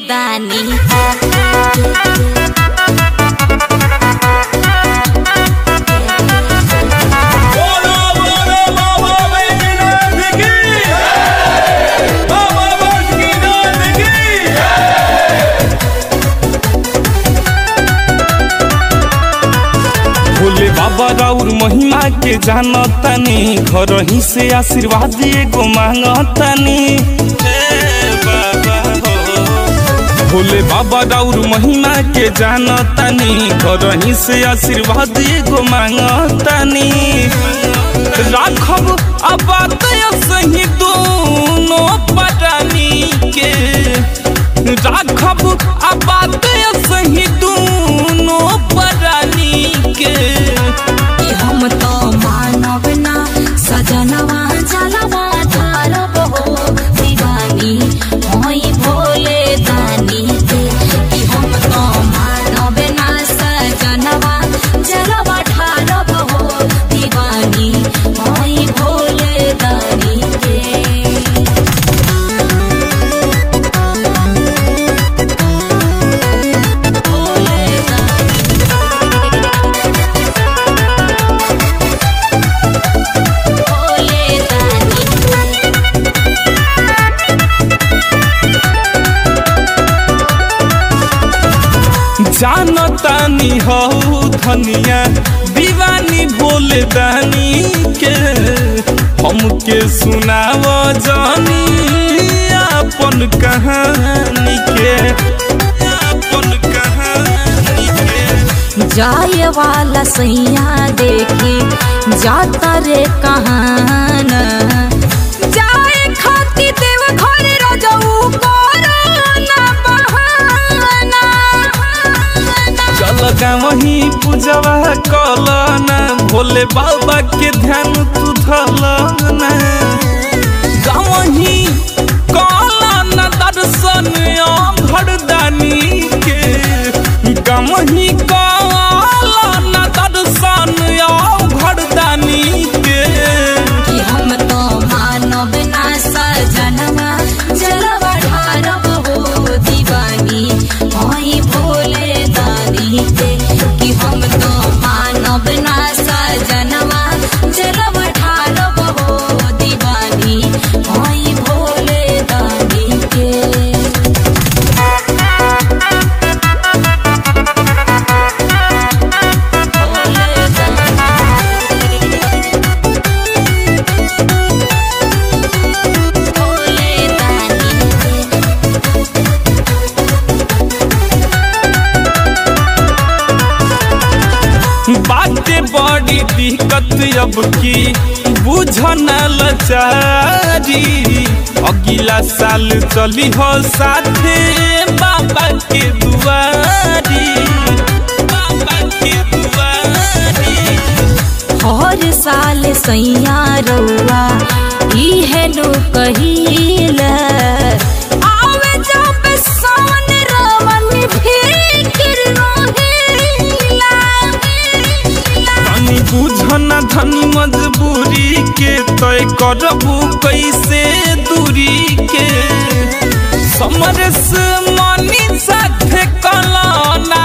दानी बोलो बोलो बाबा बैजनाथ की बाबा बासुकीनाथ की भोले बाबा राउर महिमा के जानतानी घर ही से आशीर्वाद एगो मांगतानी हे बाबा हो। भोले बाबा राउर महिमा के जानतानी घर ही से आशीर्वाद एगो मांगतानी राखब आबाद सही दोनों परानी के राखब आबाद सही दोनों परानी के कि हम तो मानव ना सजनवा जलवा धारब हो दीवानी होई भोले दानी के कि हम तो मानव ना सजनवा जलवा ढारब हो दीवानी होई भोले दानी के भोले भोले दानी जानतानी हो धनिया दीवानी भोले दानी के हमके सुनाव जानी अपन कहानी के अपन कहानी के जाए वाला सैया देखी जाता रे कहान जाए खाती देव घर रजऊ कोरोना बहाना चल वही पूजवा कलना भोले बाबा के ध्यान तू धलना गावही कलना दर्शन भरदानी के गावही कलना दर्शन भरदानी के कि हम तो मानव ना सजनवा जलवा ढारब हो दीवानी होई भोले दानी के कि हम तो मानव ना सजनवा जलवा ढारब हो दीवानी होई भोले दानी के भोले भोले दानी बाटे बड़ी दिक्कत अब की बुझन लचारी अगला साल चली हो साथे बाबा के दुआरी बाबा के दुआरी हर साल सैया रउआ इहे नु कहिला आवे जब सन रवन फिकिर रोहिला धनी बुझन धनी मजबूरी के तय करबू कैसे दूरी के समरस मनी साथे कलना